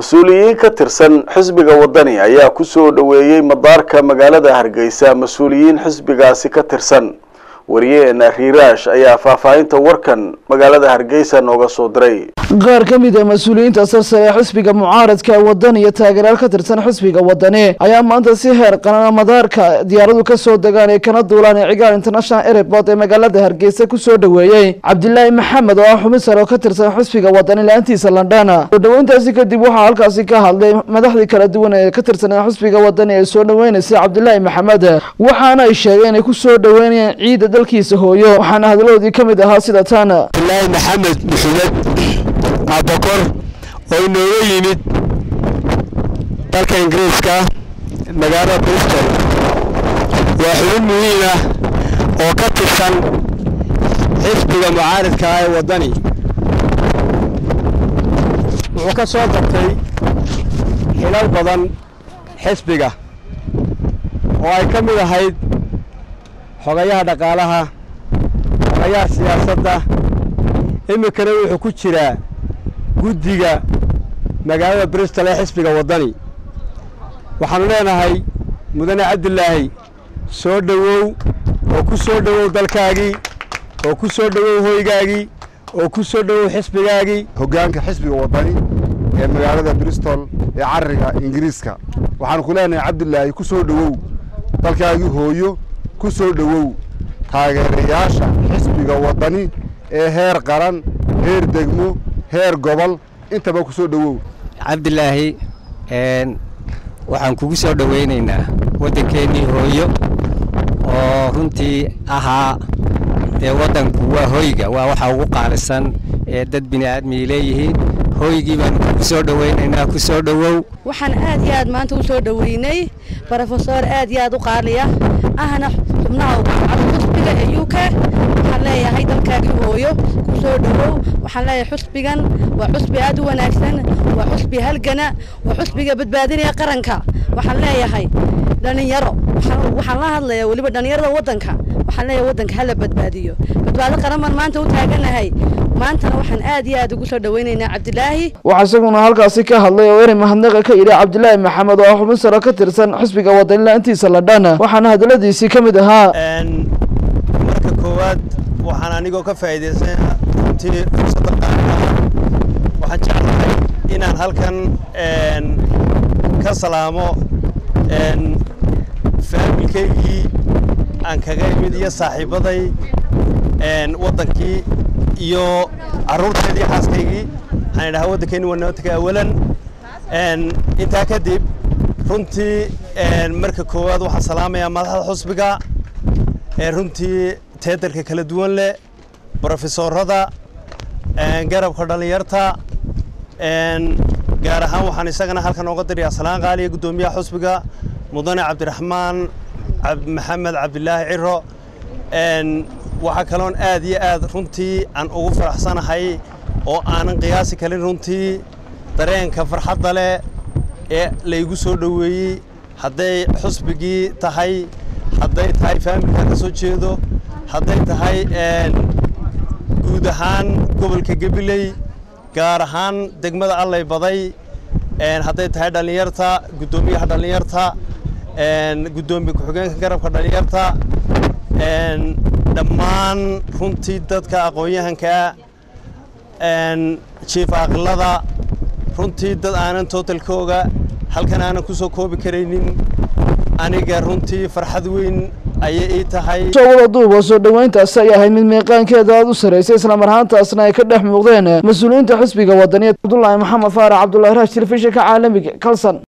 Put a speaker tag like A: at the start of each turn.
A: mas-uuliyiin ka tirsan xisbiga wadani ayaa ku soo dhoweeyey madaarka magaalada hargeysa mas-uuliyiin xisbigaasi ka tirsan wariyeena riiraash ayaa faahfaahinta warkan magaalada hargeysa nooga soo diray
B: qaar ka mid a mas-uuliyiinta sarsare ee xisbiga mucaaradka wadani iyo taageerayaal ka tirsan xisbiga wadani ayaa maanta si heer qaran madaarka diyaaradu ka soo degaan ee kana duulaan ee cigaal international airport ee magaalada hargeysa ku soo dhoweeyey cabdilaahi maxamed oo ah xubin sare oo ka tirsan xisbiga wadani la-aantiisa london soo dhoweyntaasi kadib waxaa halkaasi ka hadlay madaxdii kala duwan ee ka tirsanaa xisbiga wadani ee soo dhoweynaysay cabdilaahi maxamed waxaana ay sheegeen inay ku soo dhoweynayaan ciida dalkiisa hooyo waxaana hadaladoodii ka mid ahaa sida tan
C: cabdilaahi maxamed maxumed abakor oo inooga yimid dalka ingiriiska magaalada bristol waa xubin muhiim ah oo ka tirsan xisbiga mucaaridka ah ee waddani wuxuu ka soo dartay xilal badan xisbiga oo ay ka mid ahayd xogayaha dhaqaalaha xogayaha siyaasadda iminkana wuxuu ku jiraa guddiga magaalada bristol ee xisbiga waddani waxaanu leenahay mudane cabdilaahi soo dhowow oo ku soo dhowow dalkaagii oo ku soo dhowow hoygaagii oo ku soo dhowow xisbigaagii
D: hoggaanka xisbiga waddani ee magaalada bristol ee carriga ingiriiska waxaanu ku leenahay cabdilaahi ku soo dhowow dalkaagii hooyo ku soo dhowow taageerayaasha xisbiga waddani ee heer qaran heer degmo heer gobol intaba ku soo dhowow
E: cabdilaahi waxaan kugu soo dhowaynaynaa waddankeennii hooyo oo runtii ahaa dee waddanku waa hoyga waa waxa ugu qaalisan ee dad bini aadmii leeyihiin hooygii baanu kugu soo dhowaynaynaa ku soo dhowow
F: waxaan aad iyo aad maanta u soo dhoweynay brofesor aad iyo aad u qaaliya ahna xubnaha xusbiga ee u k waxaan leeyahay dalkaagii hooyo ku soo dhowow waxaan leeyahay xusbigan waa xusbi aad u wanaagsan waa xusbi halgana waa xusbiga badbaadinaya qaranka waxaan leeyahay dhalinyaro waxaan la hadlayaa weliba dhalinyarada waddanka waxaan leeyahay waddanka hala badbaadiyo badbaado qaran baan maanta u taaganahay maantana waxaan aad iyo aad ugu soo dhoweynaynaa cabdilaahi
B: waxaa isaguna halkaasi ka hadlay oo eri mahadnaqa ka yidhi cabdilaahi maxamed oo ah xubin sare ka tirsan xisbiga wadani la-aantiisa ladhan waxaana hadaladiisii ka mid ahaa
C: marka koowaad waxaan anigoo ka faa'iidaysan runtii fursadda qaaliga ah waxaan jeclahay inaan halkan ka salaamo faamilkaygii aan kaga imid iyo saaxiibaday waddankii iyo carruurteedii xaaskaygii waxaan idhahaa waddankeenni waa nabadka awalan intaa kadib runtii marka koowaad waxaan salaamayaa madaxda xusbiga runtii teedarka kala duwan leh brofesorada garabka dhallinyarta gaar ahaan waxaan isagana halkan ooga dirayaa salaan qaaliya guddoomiyaha xusbiga mudane cabdiraxmaan maxamed cabdilaahi ciro waxaa kaloon aad iyo aad runtii aan ugu faraxsanahay oo aanan qiyaasi karin runtii dareenka farxadda leh ee laygu soo dhoweeyey hadday xusbigii tahay hadday tahay faamilka ka soo jeedo hadday tahay guud ahaan gobolka gabiley gaar ahaan degmada allay baday hadday tahay dhallinyarta guddoomiyaha dhallinyarta guddoomiye ku-xigeenka garabka dhallinyarta dhammaan runtii dadka aqoon-yahankaa jiif aqlada runtii dad aanan tootalkooga halkan aanan ku soo koobi karaynin aniga runtii farxad weyn ayay ii tahay
B: wada duuba soo dhoweyntaasi ay ahayd mid miiqaankeeda aada u sarreysay islamar ahaantaasna ay ka dhex muuqdeen mas-uuliyiinta xisbiga wadaniya cabdulaahi maxamed faarax cabdulahi raash telefishinka caalamiga kalson